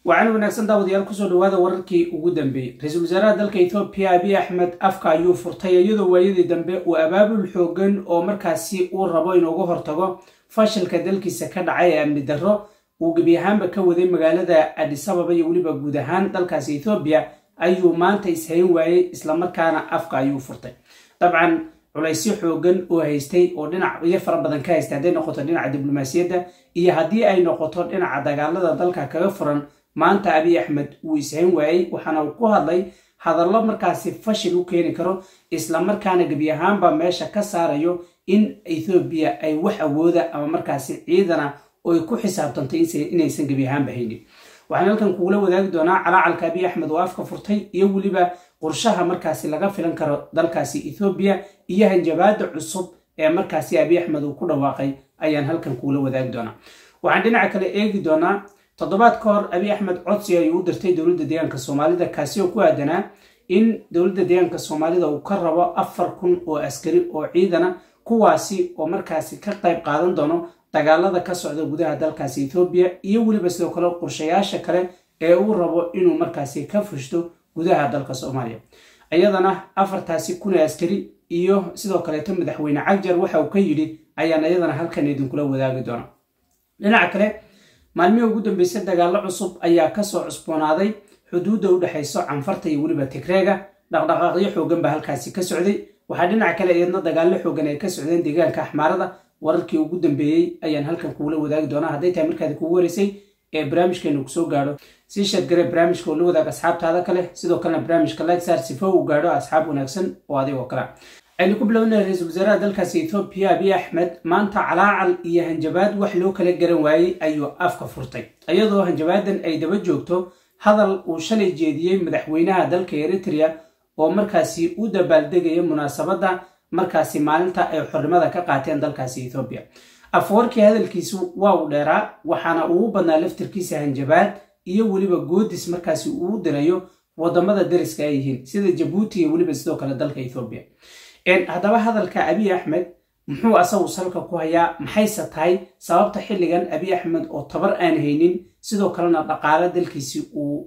waxaana wanaagsan daawadayaal kusoo dhawaada wararkii ugu dambeeyey ra-iisul wasaaraha dalka ethoobiya abiy axmed afka ayuu furtay iyadoo waayadii dambe uu abaabul xoogan oo markaasi uu rabo inuuga hortago fashilka dalkiisa ka dhacay ee amni darro uu gebi ahaanba ka waday magaalada adisababa iyo weliba guud ahaan dalkaasi ethoobiya ayuu maanta ishayn waayey islamarkaana afka ayuu furtay dabcan culaysyo xoogan oo haystay oo dhinacyo fara badan ka haystay hadday noqoto dhinaca diblomaasiyadda iyo haddii ay noqoto dhinaca dagaalada dalka kaga furan maanta abiy axmed wuu ishayn waayey waxaana uu ku hadlay hadallo markaasi fashil u keeni karo islamarkaana gebi ahaanba meesha ka saarayo in ethoobiya ay wax awooda ama markaasi ciidana oo ay ku xisaabtantay inaysan gebi ahaanba haynin waxaan halkan kugula wadaagi doonaa calaacalka abiy axmed oo afka furtay iyo weliba qorshaha markaasi laga filan karo dalkaasi ethoobiya iyo hanjabaada cusub ee markaasi abiy axmed uu ku dhawaaqay ayaan halkan kugula wadaagi doonaa waxaan dhinaca kale eegi doonaa toddobaad ka hor abiy axmed codsi ayuu u dirtay dowladda deegaanka soomaalida kaasi oo ku aadanaa in dowladda deegaanka soomaalida uu ka rabo afar kun oo askari oo ciidana kuwaasi oo markaasi ka qayb qaadan doono dagaalada ka socda gudaha dalkaasi ethoobiya iyo weliba sidoo kale qorshayaasha kale ee uu rabo inuu markaasi ka fushto gudaha dalka soomaaliya iyadana afartaasi kun ee askari iyo sidoo kaleeto madaxweyne cagjar waxa uu ka yidhi ayaan iyadana halkan idinkula wadaagi doona dhinaca kale maalmihii ugu dambeysay dagaallo cusub ayaa kasoo cusboonaaday xuduudda u dhexayso canfarta iyo weliba tigreega dhaqdhaqaaqyo xoogan baa halkaasi ka socday waxaa dhinaca kale iyadna dagaallo xoogan ay ka socdeen deegaanka axmaarada wararkii ugu dambeeyey ayaan halkan kugula wadaagi doonaa hadday tahay markaadi kugu wareysay ee barnaamijkeenu kusoo gaadho sii sheedgare barnaamijka oo la wadaag asxaabtaada kale sidoo kalena barnaamijka ligsaar sifo uu gaadho asxaab wanaagsan oo adigoo kale aynu ku bilownay ra-iisul wasaaraha dalkaasi ethoobiya abiy axmed maanta calaacal iyo hanjabaad wax loo kala garan waayey ayuu afka furtay iyadoo hanjabaadan ay daba joogto hadal uu shalay jeediyey madaxweynaha dalka eritrea oo markaasi u dabaaldegaya munaasabadda markaasi maalinta ay xornimada ka qaateen dalkaasi ethoobiya afwarkii hadalkiisu waa uu dheeraa waxaana uu badnaa laftirkiisa hanjabaad iyo weliba goodis markaasi uu dirayo wadamada dariska ay yihiin sida jabuuti iyo weliba sidoo kale dalka ethoobiya haddaba hadalka abiy axmed muxuu asagu salka ku hayaa maxayse tahay sababta xilligan abiy axmed oo tabar aan haynin sidoo kalena dhaqaalo dalkiisi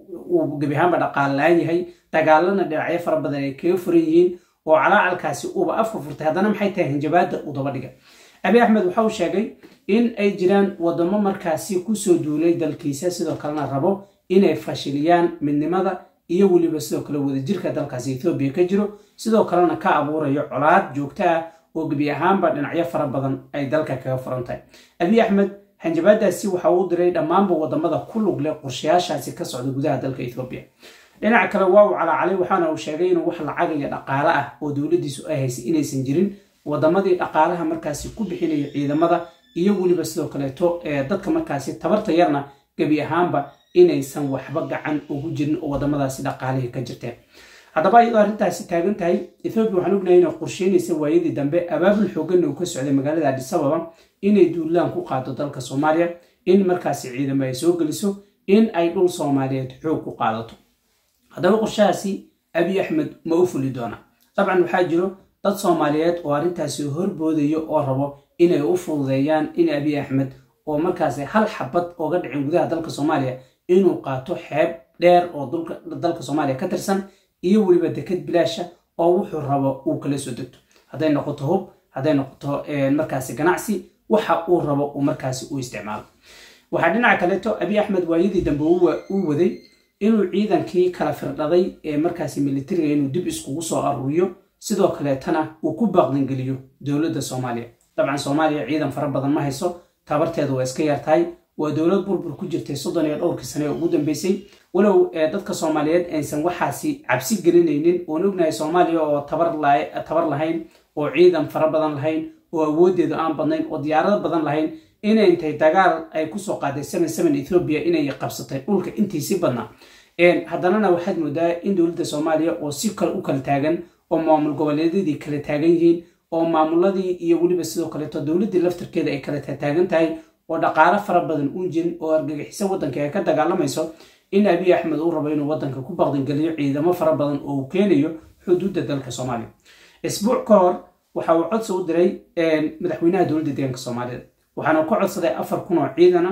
uu gebi ahaanba dhaqaalo la-aan yahay dagaalana dhinacyo fara badan ay kaga furan yihiin oo calaacalkaasi uuba afka furtay haddana maxay tahay hanjabaada uu daba dhiga abiy axmed waxa uu sheegay in ay jiraan wadamo markaasi kusoo duulay dalkiisa sidoo kalena rabo inay fashiliyaan midnimada iyo weliba sidoo kale wadajirka dalkaasi ethoobiya ka jiro sidoo kalena ka abuurayo colaad joogto ah oo gebi ahaanba dhinacyo fara badan ay dalka kaga furan tahay abiy axmed hanjabaadaasi waxa uu diray dhammaanba wadamada ku lug leh qorshayaashaasi ka socda gudaha dalka ethoobiya dhinaca kale waa uu calaacalay waxaana uu sheegay inuu wax lacag iyo dhaqaale ah oo dowladdiisu ay haysay inaysan jirin wadamadii dhaqaalaha markaasi ku bixinaya ciidamada iyo weliba sidoo kaleeto dadka markaasi tabarta yarna gebi ahaanba inaysan waxba gacan ugu jirin oo wadamadaasi dhaqaalihii ka jirteen haddaba iyadoo arrintaasi taagan tahay ethoobiya waxaan ognahay inay qorsheynaysa waayadii dambe abaabul xooganna uu ka socday magaalada adisababa inay duulaan ku qaado dalka soomaaliya in markaasi ciidamo ay soo geliso in ay dhul soomaaliyeed xoog ku qaadato haddaba qorshahaasi abiy axmed ma u fuli doona dabcan waxaa jiro dad soomaaliyeed oo arrintaasi horboodayo oo rabo inay u fududeeyaan in abiy axmed oo markaasi hal xabad ooga dhicin gudaha dalka soomaaliya inuu qaato xeeb dheer oo dalka soomaaliya ka tirsan iyo weliba deked bilaasha oo wuxuu rabo uu kala soo degto hadday noqoto hub hadday noqoto markaasi ganacsi waxa uu rabo uu markaasi u isticmaalo waxaa dhinaca kaleeto abiy axmed waayadii dambe uu waday inuu ciidankii kala firdhaday ee markaasi militariga inuu dib iskugu soo aruuriyo sidoo kaleetana uu ku baaqdangeliyo dowladda soomaaliya dabcan soomaaliya ciidan fara badan ma hayso tabarteedu waa iska yartahay waa dowlad burbur ku jirtay soddon iyo dhowrkii sane ee ugu dambeysay walow dadka soomaaliyeed aysan waxaasi cabsi gelinaynin oon ognahay soomaaliya oo tabar lahayn oo ciidan fara badan lahayn oo awooddeedu aan badnayn oo diyaarado badan lahayn inay intay dagaal ay kusoo qaaday seven seven ethoobiya inay qabsatay dhulka intiisi badnaa haddanana waxaad moodaa in dowladda soomaaliya oo si kale u kala taagan oo maamul goboleedyadii kala taagan yihiin oo maamuladii iyo weliba sidoo kaleeto dowladdii laftarkeeda ay kala taagan tahay oo dhaqaalo fara badan uun jirin oo argagixiso waddanka ay ka dagaalamayso in abiy axmed uu rabo inuu waddanka ku baqdangeliyo ciidamo fara badan oo uu keenayo xuduudda dalka soomaaliya isbuuc ka hor waxa uu codsi u diray madaxweynaha dowladda deegaanka soomaalida waxaana ka codsaday afar kun oo ciidana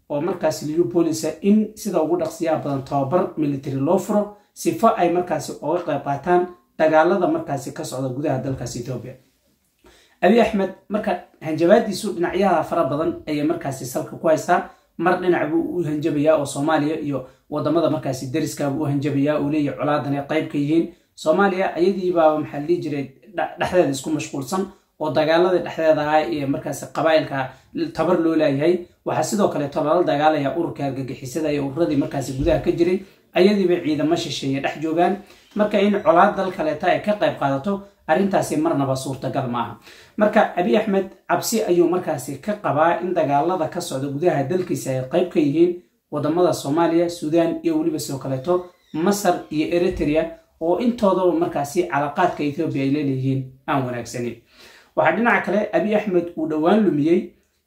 oo markaasi liyu boolisa in sida ugu dhaqsiyaha badan tababar military loo furo sifo ay markaasi oga qayb qaataan dagaalada markaasi ka socda gudaha dalkaasi etoobiya abi axmed marka hanjabaadiisu dhinacyaha fara badan ayay markaasi salka ku haystaa mar dhinac buu u hanjabayaa oo soomaaliya iyo wadamada markaasi dariskaabuu u hanjabayaa uu leeyahy colaadan ay qayb ka yihiin soomaaliya ayadiibaaba maxaa la dhihi jiray dhexdeeda isku mashquulsan oo dagaaladii dhexdeeda ah ee markaasi qabaa'ilka tabar loo laayahay waxaa sidoo kaleeto lala dagaalaya ururka argagixisada ee ururadii markaasi gudaha ka jiray ayadiiba ciidamo shisheeye dhex joogaan marka in colaad dal kaleeta ay ka qayb qaadato arrintaasi marnaba suurtagal maaha marka abi axmed cabsi ayuu markaasi ka qabaa in dagaalada ka socda gudaha dalkiisa ay qayb ka yihiin wadamada soomaaliya suudaan iyo weliba sidoo kaleeto masar iyo eritrea oo intoodaba markaasi calaqaadka ethoobiya ay leeleeyihiin aan wanaagsanin waxaa dhinaca kale abi axmed uu dhowaan lumiyey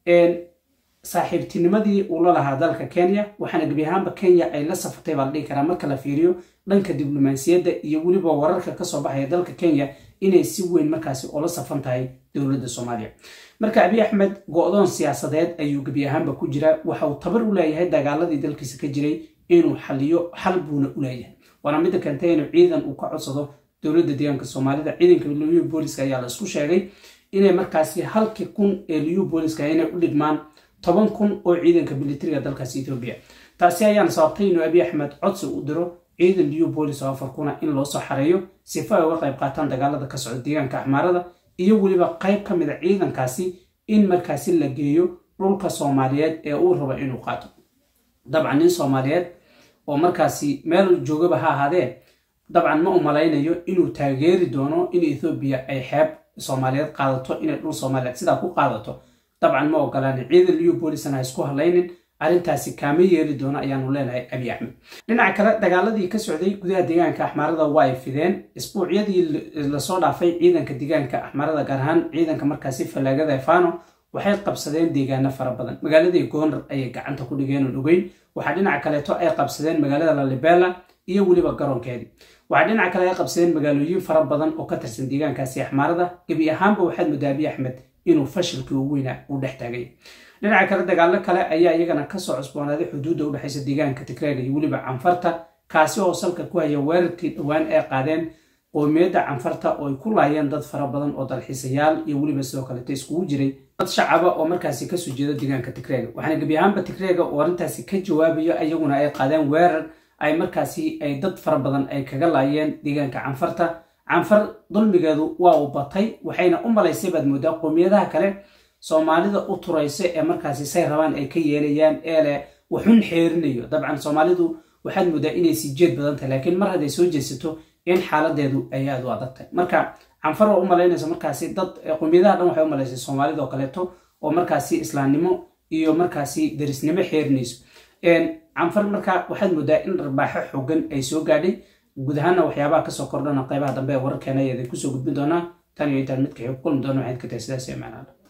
saaxiibtinimadii uu la lahaa dalka kenya waxaana gebi ahaanba kenya ay la safatay baa la dhihi karaa marka la fiiriyo dhanka diblomaasiyadda iyo weliba wararka kasoo baxaya dalka kenya inay si weyn markaasi oola safan tahay dowladda soomaaliya marka abi axmed go-doon siyaasadeed ayuu gebi ahaanba ku jira waxa uu tabar u leeyahay dagaaladii dalkiisa ka jiray inuu xaliyo xal buuna u leeyahay waana midda keentay inuu ciidan uu ka codsado dowladda deegaanka soomaalida ciidanka liyu booliska ayaa la isku sheegay inay markaasi halkii kun ee liyu booliska inay u dhigmaan toban kun oo ciidanka militariga dalkaasi etoobiya taasi ayaana sababtay inuu abi axmed codsi u diro ciidan liyu boolis oo afar kuna in loo soo xareeyo sifo ay uga qayb qaataan dagaalada ka socda deegaanka axmaarada iyo weliba qayb ka mid a ciidankaasi in markaasi la geeyo dhulka soomaaliyeed ee uu rabo inuu qaato dabcan nin soomaaliyeed oo markaasi meel joogaba ha ahaadee dabcan ma u malaynayo inuu taageeri doono in ethoobiya ay xeeb soomaaliyeed qaadato inay dhul soomaaliyeed sidaa ku qaadato dabcan ma ogolaan ciidan liyu boolisna ha isku hadlaynin arrintaasi kaama yeeli doono ayaanu leenahay abi axmed dhinaca kale dagaaladii ka socday gudaha deegaanka axmaarada waa ay fideen isbuucyadii lasoo dhaafay ciidanka deegaanka axmaarada gaar ahaan ciidanka markaasi fallaagada fano waxay qabsadeen deegaano fara badan magaaladii goonar ayay gacanta ku dhigeen oo dhogeyn waxaa dhinaca kaleeto ay qabsadeen magaalada lalibela iyo weliba garoonkeedii waxaa dhinaca kale ay qabsadeen magaalooyin fara badan oo ka tirsan deegaankaasi axmaarada gebi ahaanba waxaad moodaa abi axmed inuu fashilkii ugu weynaa uu dhex taagay dhinaca kale dagaalo kale ayaa iyagana kasoo cusboonaaday xuduudda udhexaysa deegaanka tigreega iyo weliba canfarta kaasi oo salka ku haya weerarkii dhowaan ay qaadeen qoomiyadda canfarta oo ay ku laayeen dad fara badan oo dalxiisayaal iyo weliba sidoo kaleta iskugu jiray dad shacaba oo markaasi kasoo jeeda deegaanka tigreega waxaana gebi ahaanba tigreega oo arrintaasi ka jawaabayo iyaguna ay qaadeen weerar ay markaasi ay dad fara badan ay kaga laayeen deegaanka canfarta canfar dulmigeedu waa uu batay waxayna u malaysay baad moodaa qoomiyadaha kale soomaalida u turaysa ee markaasi say rabaan ay ka yeelayaan ee leh waxun xeerinayo dabcan soomaalidu waxaad moodaa inay sii jeed badan tahay laakiin mar hadday soo jeesato in xaaladeedu ay aada u adag tahay marka canfar waa u malaynaysa markaasi dad qoomiyadaha dhan waxay u malaysay soomaalida oo kaleeto oo markaasi islaamnimo iyo markaasi darisnimo xeerinayso canfar marka waxaad moodaa in dharbaaxo xogan ay soo gaadhay guud ahaana waxyaabaha kasoo kordhana qaybaha dambe ee wararkeena ayaday kusoo gudbin doonaa tan iyo intaan midka xig kulmi doona waxayd ka tahay sidaas ee macnaada